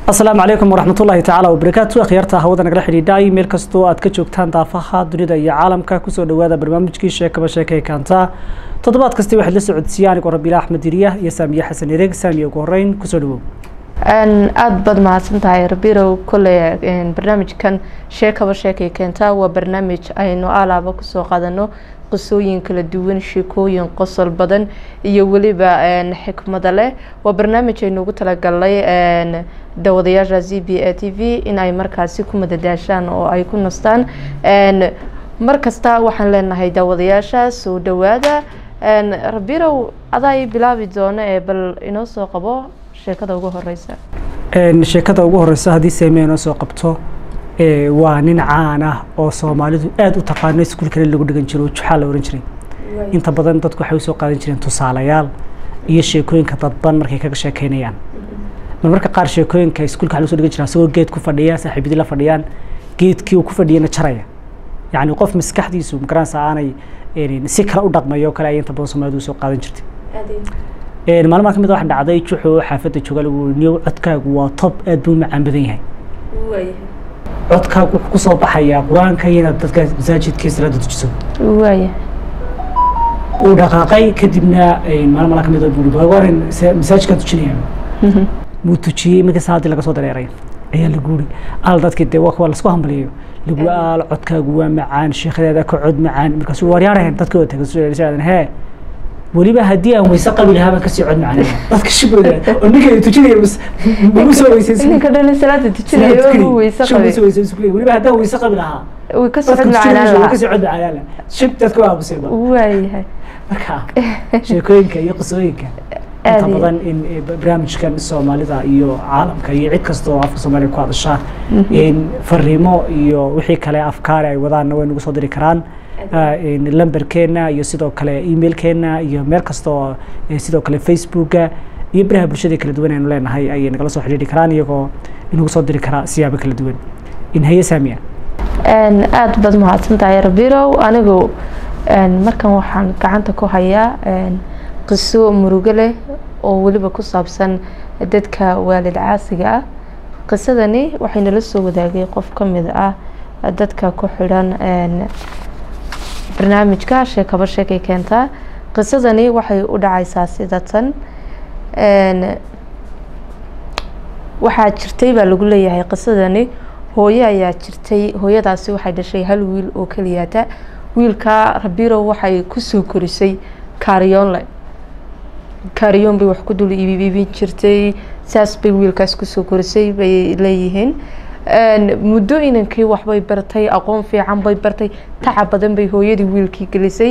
asalaamu calaykum waraxmat ullaahi tacaala wabarakaatu akhyaarta hawada nagala xidhiidhay meel kastoo aad ka joogtaan daafaha dunida iyo caalamka kusoo dhawaada barnaamijkii sheekaba sheekay kaanta toddobaad kasti waxaad la socodsiiya anigoo rabiila axmed diriya iyo saamiye xasan ereeg saamiye ugu horeyn kusoo dhawow aada baad mahadsan tahay rabirow kolley barnaamijkan sheekaba sheekay keentaa waa barnaamij aynu alaaba kusoo qaadano qisooyin kala duwan sheekooyin qosol badan iyo weliba xikmada leh waa barnaamij aynu ugu talagalnay daawadayaasha z b a t v in ay markaasi ku madadaashaan oo ay ku nastaan mar kasta waxaan leenahay daawadayaasha soo dhawaada rabirow adaa bilaabi doono ee bal inoo soo qabo sheekada ugu horeysa sheekada ugu horeysa haddii seeme inoo soo qabto waa nin caan ah oo soomaalidu aada u taqaano iskuulkale lagu dhigan jiro oo juxaa la ohan jiray inta badan dadku waxay usoo qaadan jireen tusaalayaal iyo sheekooyinka dadban markay kaga sheekeynayaan marmarka qaar sheekooyinka iskuulka waxa lagu soo dhigan jira asagoo geed ku fadhiya saaxiibadii la fadhiyaan geedkii uu ku fadhiyana jaraya yacni qof maskaxdiisu magaranaysa aanay si kale u dhaqmayo kale ay inta badan soomaalidu usoo qaadan jirtay maalmaha ka mid waxaa dhacday juxu xaafadda jooga lagu niyow codkaagu waa tob aad buu u macaan badan yahay codkaagu wuxuu kusoo baxayaa qur-aanka inaad dadka masaajidkii salaada tujiso waaya uu dhaqaaqay kadibna maalin mala ka mid buu baawarin masaajidkaan tujinaya muu tujiyey markii salaadii laga soo dareeray ayaa lagu uri al dadkii dee waa lasku hambaliyayo lagu al codkaagu waa macaan sheekhadeeda ka cod macaan markaasuu waaryaarahen dadkii oo tagay hee weliba haddii aan weyse qabi lahaa baan kasii cod macaan dadka shibooda oo ninka ay tujinaya magu soo weysaysan ninka dhan salaada tujinayo uu weyse qabay weliba haddaan weyse qabi lahaa way ka socod macaanaan lahaa kasii cod macaan lahaa shib dadka waa aamusayba waayahay marka sheekooyinka iyo qisooyinka inta badan in barnaamijkan soomaalida iyo caalamka iyo cid kasta oo afka soomaaliya ku hadasha in fariimo iyo wixii kale afkaari ay wadaanna way nagu soo diri karaan lamberkeena iyo sidoo kale emailkeena iyo meel kasta oo sidoo kale facebooka iyo baraha bulshada kala duwan aynu leenahay ayay nagala soo xidhiiri karaan iyagoo inagu soo diri karaa siyaabo kala duwan in haye saamiya aada baad mahadsan tahay rabirow anigu markan waxaan gacanta ku hayaa qiso murugo leh oo weliba ku saabsan dadka waalid caasiga ah qisadani waxay nala soo wadaagay qof ka mid ah dadka ku xidhan barnaamijka sheekaba sheekay keentaa qisadani waxay u dhacaysaa sida tan waxaa jirtay baa lagu leeyahay qisadani hooyo ayaa jirtay hooyadaasi waxay dhashay hal wiil oo keliyaata wiilka rabirow waxay kusoo korisay kaaryoonle kaaryoon bay wax ku dul iibin jirtay saas bay wiilkaas kusoo korisay bay leeyihiin muddo inankii waxbay bartay aqoon fiican bay bartay tacab badan bay hooyadii wiilkii gelisay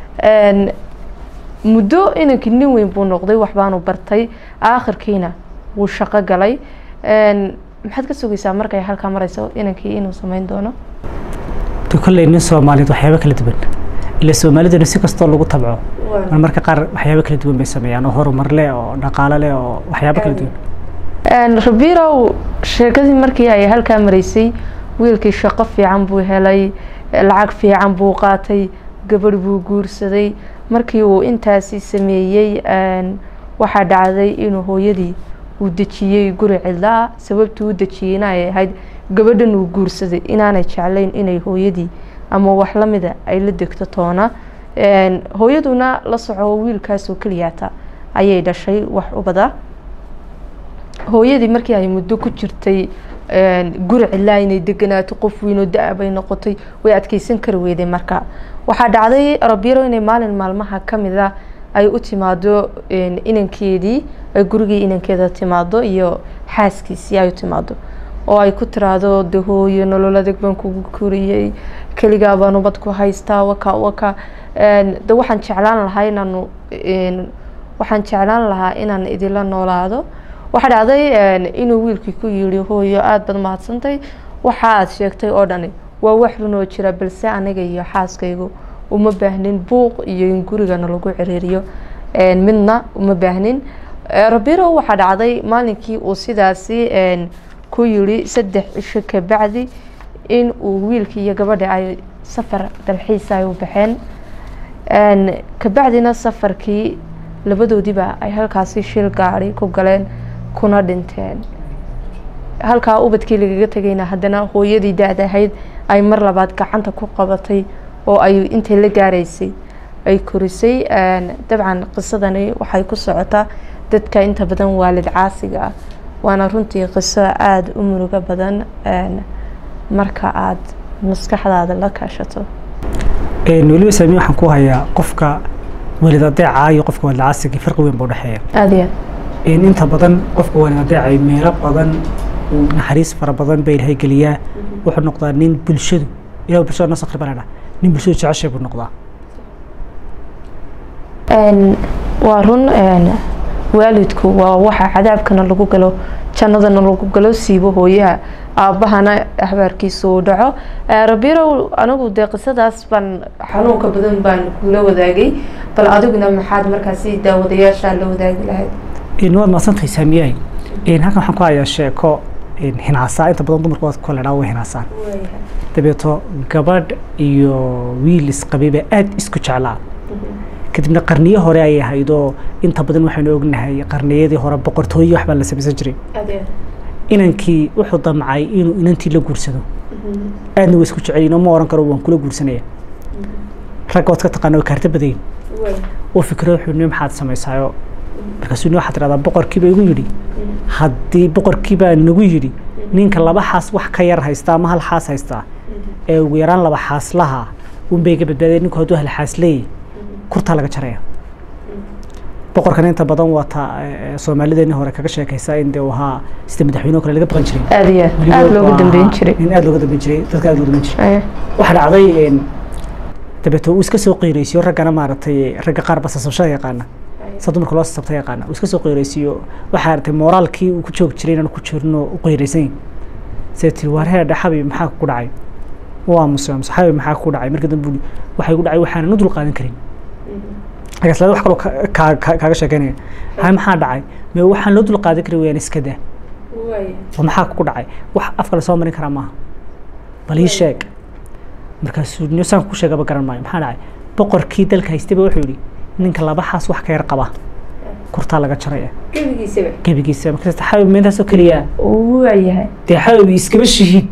muddo inankii nin weyn buu noqday waxbaanu bartay aakhirkiina wuu shaqo galay maxaad ka sugaysaa markay halkaa mareyso inankii inuu sameyn doono kolley nin soomaaliyeed waxyaabo kala duwan ila soomaaliduna si kastoo lagu tabco marmarka qaar waxyaabo kala duwan bay sameeyaan oo horumar leh oo dhaqaalo leh oo waxyaabo kala duwan rabirow sheekadii markii ay halkaa mareysay wiilkii shaqo fiican buu helay lacag fiican buu qaatay gabadh buu guursaday markii uu intaasi sameeyey waxaa dhacday inuu hooyadii uu dejiyey guri cidlaa sababtuu u dejiyeyna ay ahayd gabadhan uu guursaday inaanay jeclayn inay hooyadii ama wax lamida ay la degto toona hooyaduna la soco wiilkaasoo keliyaata ayay dhashay wax ubada hooyadii markii ay muddo ku jirtay guri cilaa inay deganaato qof weynoo da- bay noqotay way adkeysan kari weyday marka waxaa dhacday rabiro inay maalin maalmaha kamid a ay u timaado inankeedii ay gurigii inankeeda timaado iyo xaaskiisii ay u timaado oo ay ku tiraahdo de hooyo nolol adeeg baan kugu koriyey keligaa baan ubad ku haystaa waka waka de waxaan jeclaan lahaa inaanu waxaan jeclaan lahaa inaan idinla noolaado waxaa dhacday inuu wiilkii ku yiri hooyo aada baad mahadsantay waxa aada sheegtay oo dhani waa wax runoo jira balse aniga iyo xaaskaygu uma baahnin buuq iyo in gurigana lagu ciriiriyo midna uma baahnin rabiro waxaa dhacday maalinkii uu sidaasi ku yiri saddex cisho kabacdi in uu wiilkii iyo gabadha ay safar dalxiisa ay u baxeen kabacdina safarkii labadoodiiba ay halkaasi shil gaari ku galeen kuna dhinteen halkaa ubadkii lagaga tegayna haddana hooyadii da-da ahayd ay mar labaad gacanta ku qabatay oo ay intay la gaaraysay ay korisay dabcan qisadani waxay ku socotaa dadka inta badan waalid caasiga ah waana runtii qiso aada u murugo badan marka aada maskaxdaada la kaashato weliba saamiye waxaan ku hayaa qofka waalid adeeca iyo qofka waalid caasiga farqi weyn baa udhexeeya aada iyo aad inta badan qofka waalid adeecay meelo badan uu naxariis fara badan ba ilaahay geliyaa wuxuu noqdaa nin bulshadu ilah bulshada noo sakri banadha nin bulshadu jeceshay buu noqdaa waa run waalidku waa waxa cadaabkana lagu galo jannadana lagu galo siibo hooyaha aabbahana ahbaarkiisa uu dhaco rabirow anigu dee qisadaas baan xanuunka badan baan kula wadaagay bal adiguna maxaad markaasi daawadayaasha la wadaagi lahayd waad mahadsantahay saamiyahay halkan waxaan ku hayaa sheeko hinaasaa inta badan dumarku waad koledhaa way hinaasaan dabeeto gabadh iyo wiil isqabiba aada isku jeclaa kadibna qarniyo hore ay ahayd oo inta badan waxaynu ognahay qarniyadii hore boqortooye waxbaa la samaysan jiray inankii wuxuu damcay inuu inantii la guursado aadna waa isku jeceliin oo ma oran karo waan kula guursanaya ragga waad ka taqaana waa kaarta badayin oo fikro wuxuu ni maxaad samaysaayo markaasuu ni waxaad tidhahdaa boqorkiiba igu yidhi haddii boqorkiibaa nagu yidhi ninka laba xaas wax ka yar haysta ama hal xaas haystaa ee ugu yaraan laba xaaslaha unbay ga badbaadeen ninku hadduu hal xaas leeyahy kurtaa laga jaraya boqorkana inta badan waata soomaalideeni hore kaga sheekaysa in dee uu ahaa sida madaxweyne o kale laga baqan jiray aada iyo aad aada looga dambeyn jiray nin aada looga dambeyn jiray dadka aada looga dambeyn jiray waxaa dhacday dabeeto uu iska soo qiiraysiyo raggana maaragtay ragga qaar basasabashada yaqaana sa dumarka loo sasabta yaqaana uu iska soo qiiraysiyo waxaa aragtay mooraalkii uu ku joogi jiray inaan ku jirno u qiiraysan see tiri waar heedha xabi maxaa ku dhacay waa muse muse xabi maxaa ku dhacay marka dambe waxay ku dhacay waxaanan u dul qaadan karin agaslada wax kaloo kaaga sheekeynaya hay maxaa dhacay me waxaan loo dul qaadan kari weyaan iska daa oo maxaa ku dhacay wax afka lasoo marin karaa maaha bal ii sheeg markaasuu nisaan ku sheegaba garan maayo maxaa dhacay boqorkii dalka haystayba wuxuu yidhi ninka laba xaas wax ka yar qaba kurtaa laga jaraya gebigiisaba gebigiisa markaas xabib meentaasoo keliya waayahay dee xabib iskaba shihiid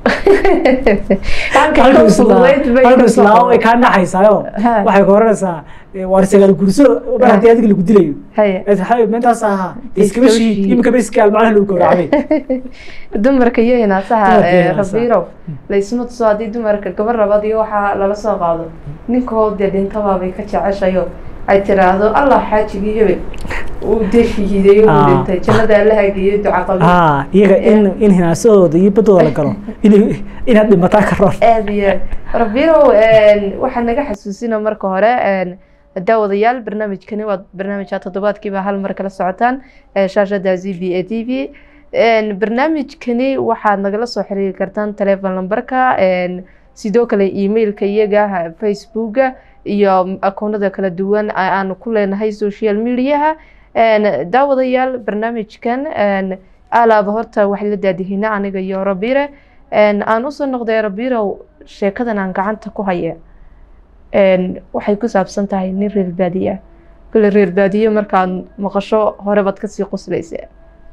halku islaamo ay kaa naxaysaayo waxay ka oranaysaa waar sagaal gurso mar haddii adiga lagu dilayo xabib meentaas ahaa dee iskaba shihiid imika ba iskaal macnaha lagu gowracday dumarka iyo hinaasaha rabiirow laysma tuso haddii dumarka gabar labaad iyo waxaa lala soo qaado ninkood dee dhintabaabay ka jeceshayo ay tiraahdo allah xaajigii hebel uu dee shahiideeyo uu dhintay jannada alla hageeyo duca qalbi haa iyaga in in hinaasahooda iyo baddooda la galo in inaad dhimataa ka roon aada iyo aad rabiirow waxaa naga xasuusina marka hore daawadayaal barnaamijkani waa barnaamijka toddobaadkiiba hal mar kala socotaan shaashada z b a t v barnaamijkani waxaad nagala soo xiriiri kartaan telefon lambarka sidoo kale emailka iyaga facebooka iyo akoonada kala duwan aanu ku leenahay social mediaha daawadayaal barnaamijkan alaaba horta wax la daadihina aniga iyo rabire aan usoo noqday rabirow sheekadan aan gacanta ku haya waxay ku saabsan tahay nin reer baadiye ah kule reer baadiye markaad maqasho horebaad kasii qoslaysa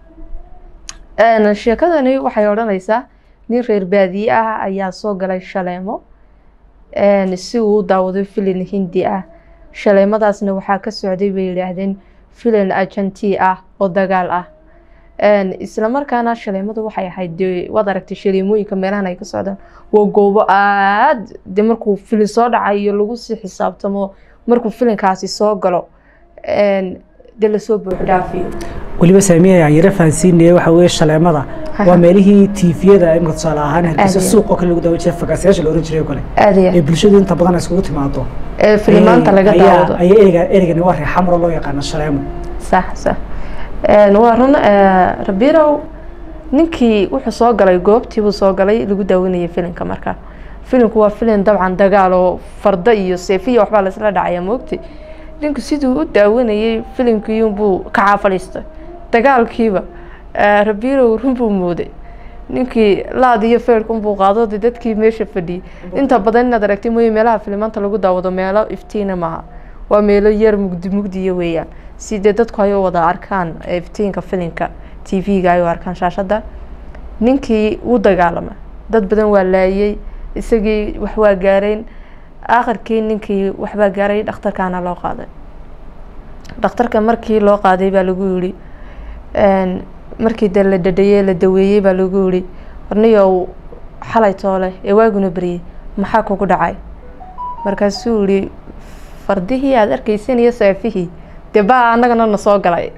sheekadani waxay odhanaysaa nin reer baadiye ah ayaa soo galay shaleemo si uu u daawado filin hindi ah shaleemadaasna waxaa ka socday bay yidhaahdeen filin ajanti ah oo dagaal ah isla markaana shaleemadu waxay ahayd de waad aragtay shaleemooyinka meelahan ay ka socdaan waa goobo aad de markuu filin soo dhacayo lagu sii xisaabtamo markuu filinkaasi soo galo de lasoo buux dhaafiyo weliba saamiya aan yaro fahansiinaya waxa weeye shaleemada waa meelihii tiifiyada imika tusaale ahaan hargeysa suuq oo kale lagu daawan jiray fagaasyaasha la oran jiray oo kale aada iyo ee bulshadu inta badan ay iskugu timaado ee filimaanta laga ayaa- daawado ayaa ereyga ereygani waa reer xamro loo yaqaano shaleemo sax sax waa run rabirow ninkii wuxuu soo galay goobtii buu soo galay lagu daawanayay filinka markaa filinku waa filin dabcan dagaal oo fardo iyo seefiya waxbaa laisla dhacaya moogti ninku siduu u daawanayay filimkiibuu ka caafadhiistay dagaalkiiba rabirow run buu mooday ninkii laad iyo feerkunbuu qaado de dadkii meesha fadhiyey inta badan inaad aragtay mooye meelaha filimaanta lagu daawado meelo iftiina maaha waa meelo yar mugdi mugdiya weeyaan si dee dadku ay u wada arkaan iftiinka filinka t v-ga ay u arkaan shaashadda ninkii wuu dagaalama dad badan waa laayay isagii wax waa gaareen aakhirkii ninkii waxbaa gaaray dhakhtarkaana loo qaaday dhakhtarka markii loo qaaday baa lagu yidhi markii de la dhadhayey la daweeyey baa lagu yidhi warniyow xalay toole ee waaguna beriyey maxaa kugu dhacay markaasuu yihi fardihii aada arkeysan iyo saafihii dee baa annagana na soo galay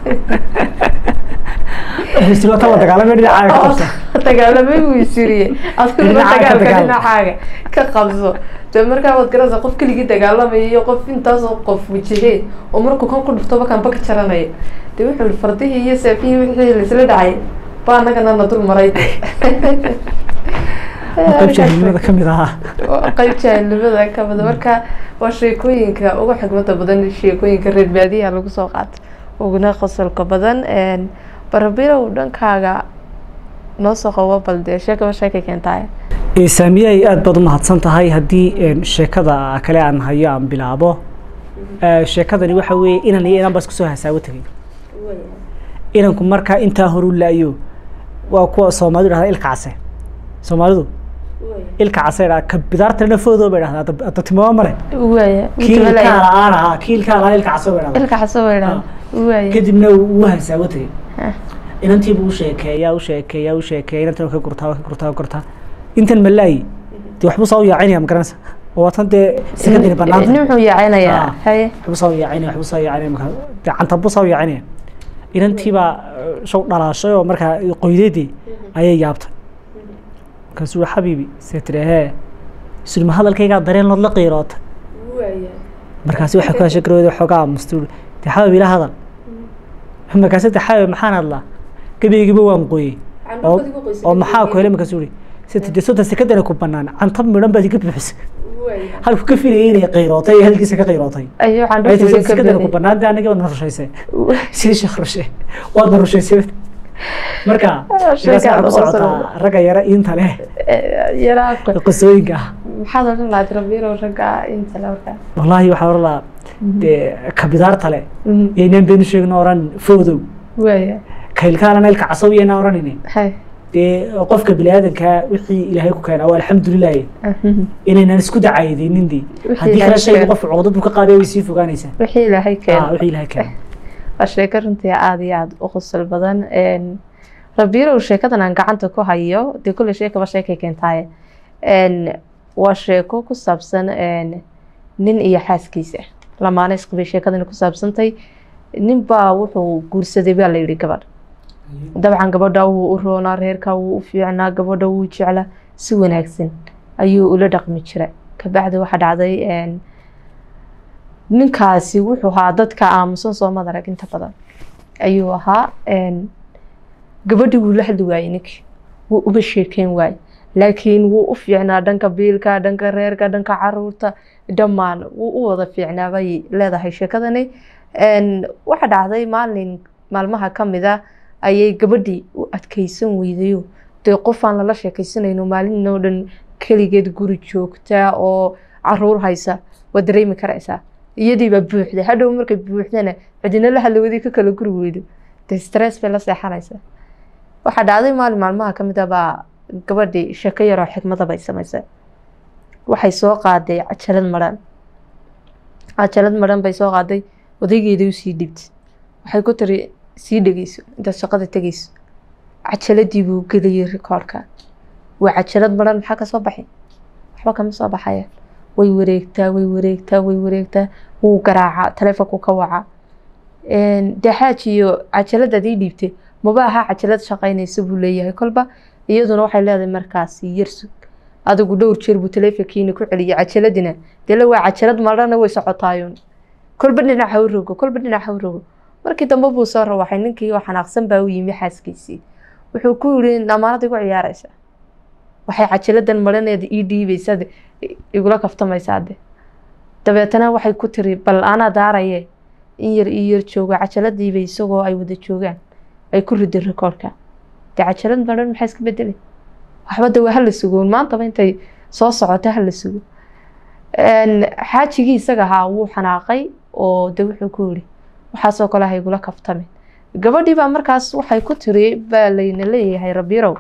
dagaalamay buu isiriyey adiguna dagaalka dhinacaaga ka qabso de markaa waad garanaysaa qof keligii dagaalamaya iyo qof intaasoo qof wajahee oo markuu kan ku dhuftoba kanba ka jaranaya de wuxuu yihi fardihii iyo saafihii wixii laisla dhacay baa annagana na dul maray qayb jaahilnimada kamid ahaa qayb jaahilnimada kamid marka waa sheekooyinka ugu xigmada badan sheekooyinka reer baadiyaha lagu soo qaato uguna qosolka badan barabilow dhankaaga noo soo qabo bal dee sheekaba sheekay keentaay saamiyey aada baad u mahadsan tahay haddii sheekada kale aan hayo aan bilaabo sheekadani waxa weeye inan iyo inan baa isku soo hasaawo tegay inanku markaa intaa horu la-yo waa kuwa soomaalidu dhahdaa ilka case soomaalidu ilka case dhaa ka bidaartana foodoo bay dhahdaa adda timaba male waaya kiilkaa la-aan ahaa kiilkaa la-aan ilka case bay dhahdaa ilka xaso way dhaha waaya kadibna wuu hasaawo tegay inantiibu u sheekeeyaa u sheekeeyaa u sheekeeya inantan ka gurtaa ka gurtaa ka gurtaa intan malaayi dee waxbuu saa u yaacinaya magaranaysa oo waatan dee sekadani banaanta nin wuxuu yaacinayaa haye waxbuu saa u yaacinaya waxbuu saa u yaacinaya markaa dee cantabuu saa u yaacinaya inantiibaa shaw dhalaashay oo markaa qoydeedii ayay yaabtay markaasuu yihi xabiibi see tiri hee sulma hadalkaygaa dareen lood la qiiroota markaasi waxay ku heshay garowda xoogaa mustuul dee xabiib ila hadal markaasi dee xabiib maxaan hadlaa gebeygiiba waan qoyey oo oo maxaa ku helay markaasuu yihi siti dee sodon sekadana ku banaan cantab midhan baad iga buuxisay halku ka filayay inay qiirootay iyo halkiisa ka qiirootay ayo waxaan ay tii dhufaysa sekadana ku banaan dee aniga waad na rushaysay sii sheekh rushe waad na rushaysay marka sidaas waxaa ku socotaa ragga yara inta leh yaraa qisooyinka ah maxaad odhan lahayd rabiirow ragga inta le markaa wallaahi waxaa oran lahaa dee kabidaarta leh yaynaan beenu sheegin oran foodow waaya kaylkaalana ilka casaw yaynaan oranaynin hay dee qofka biniaadanka wixii ilaahay ku keenaa waa alxamdulilahi inaynan isku dacaydinin dee Wixii haddii Ilaahay kale shayga keenay. qofka cuqdad buu ka qaaday way sii fogaanaysaa wixii ilaahay Ah, keena wixii ilaahay keenay waa sheeko runtii aada iyo aada u qosol badan rabiirow sheekadan aan gacanta ku hayo dee kulle sheekaba sheekay keentaaye waa sheeko ku saabsan nin iyo xaaskiisa lamaane isqabay sheekadani ku saabsantay nin baa wuxuu guursaday baa la yidhi gabadh dabcan gabadha wuu u roonaa reerka wuu u fiicnaa gabadha wuu jeclaa si wanaagsan ayuu ula dhaqmi jiray kabacdi waxaa dhacday ninkaasi wuxuu ahaa dadka aamusan soo madarag inta badan ayuu ahaa gabadhii wuu la hadli waayey ninkii wuu uba sheekeyn waayey laakiin wuu u fiicnaa dhanka biilka dhanka reerka dhanka caruurta dhammaan wuu u wada fiicnaa bay leedahay sheekadani waxa dhacday maalin maalmaha ka mid a ayay gabadhii u adkeysan weydayo dee qof aan lala sheekeysanayno maalin oo dhan keligeed guri joogta oo caruur haysa waa dareemi karaysaa iyadiibaa buuxda hadhow markay buuxdana cidina la hadlawadii ka kala guri weydo dee stress bay la seexanaysaa waxaa dhacday maalin maalmaha ka mid a baa gabadhii sheeko yaroo xikmada bay samaysay waxay soo qaaday cajalad maran cajalad maran bay soo qaaday odaygeedii usii dhibtay waxay ku tiri sii dhegeyso intaad shaqada tegeyso cajaladii buu geliyey rikoorka waa cajalad maran maxaa ka soo baxay waxba kama soo baxaya way wareegtaa way wareegtaa way wareegtaa wuu garaacaa taleefonku ka wacaa dee xaaji iyo cajaladaad ii dhiibtay maba ahaa cajalad shaqaynaysa buu leeyahay kolba iyaduna waxay leedahay markaasi yarsug adigu dhowr jeer buu taleefonkiina ku celiyay cajaladina dele waa cajalad marana way socotaayun kolba dhinac ha u rogo kolba dhinac ha u rogo markii dambe buu soo rawaxay ninkii oo xanaaqsan baa u yimi xaaskiisii wuxuu ku yiri amaanad igu ciyaaraysa waxay cajaladan maraneeda ii dhiibaysaad igula kaftamaysaade dabeetana waxay ku tiri bal anaa daaraye in yar ii yar joogo cajaladiiba isagoo ay wada joogaan ay ku riday rikoorka dee cajalad maran maxaa iska bedelay waxba de waa hala sugoon maantaba intay soo socota hala sugo xaajigii isaga ahaa wuu xanaaqay oo de wuxuu ku yiri waxaasoo kale ha igula kaftamin gabadhii baa markaas waxay ku tiri baa layna leeyahay rabirow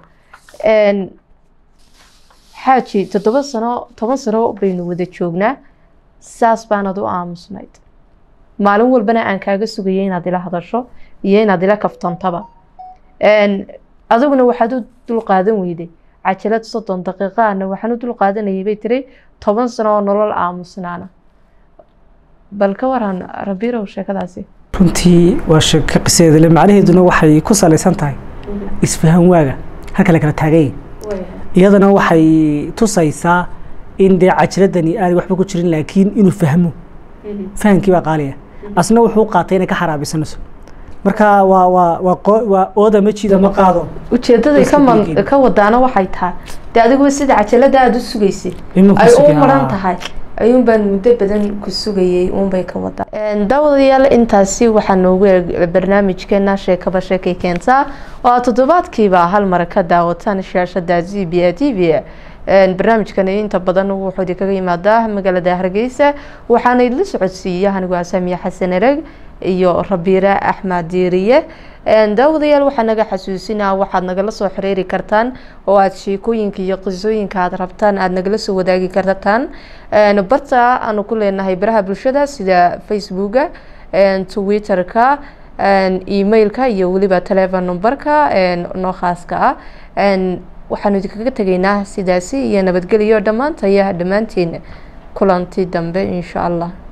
xaaji toddoba sano toban sano baynu wada joognaa saas baanad u aamusnayd maalin walbana aan kaaga sugayay inaad ila hadasho iyo inaad ila kaftantaba adiguna waxaad u dulqaadan weyday cajalad soddon daqiiqaana waxaan u dulqaadanayay bay tiri toban sano oo nolol aamusnaana bal ka waran rabirow sheekadaasi runtii waa sheeko qisadeeda le macnaheeduna waxay ku salaysan tahay isfahan waaga halka la kala taaganya iyadana waxay tusaysaa in dee cajiradani aanay waxba ku jirin laakiin inuu fahmo fahamkii baa qaaliya asna wuxuu qaatay inay ka xaraabisanayso marka waa waa waa waa ooda ma jiida ma qaado ujeedaday ka ka wadaana waxay tahay dee adiguba sida cajalada aada u sugaysay ay u maran tahay ayuun baan muddo badan ku sugayay uunbay ka wadaa daawadayaal intaasi waxaa noogu eeg barnaamijkeena sheekaba sheekay keentaa oo aad toddobaadkiiba hal mar ka daawataan shaashada z b a t v barnaamijkani inta badan wuxuu idinkaga yimaadaa magaalada hargeysa waxaana idla socodsiiya anigu asaamiya xasan ereg iyo rabiire axmed diiriye daawadayaal waxaa naga xasuusinaa waxaad nagala soo xiriiri kartaan oo aada sheekooyinka iyo qisooyinka aada rabtaan aada nagala soo wadaagi kartaan barta aanu ku leenahay baraha bulshada sida facebooka twitterka emailka iyo weliba telefon numberka noo khaaska ah waxaanu idinkaga tegaynaa sidaasi iyo nabadgelyo dhammaantaya dhammaantiin kulanti dambe insha allah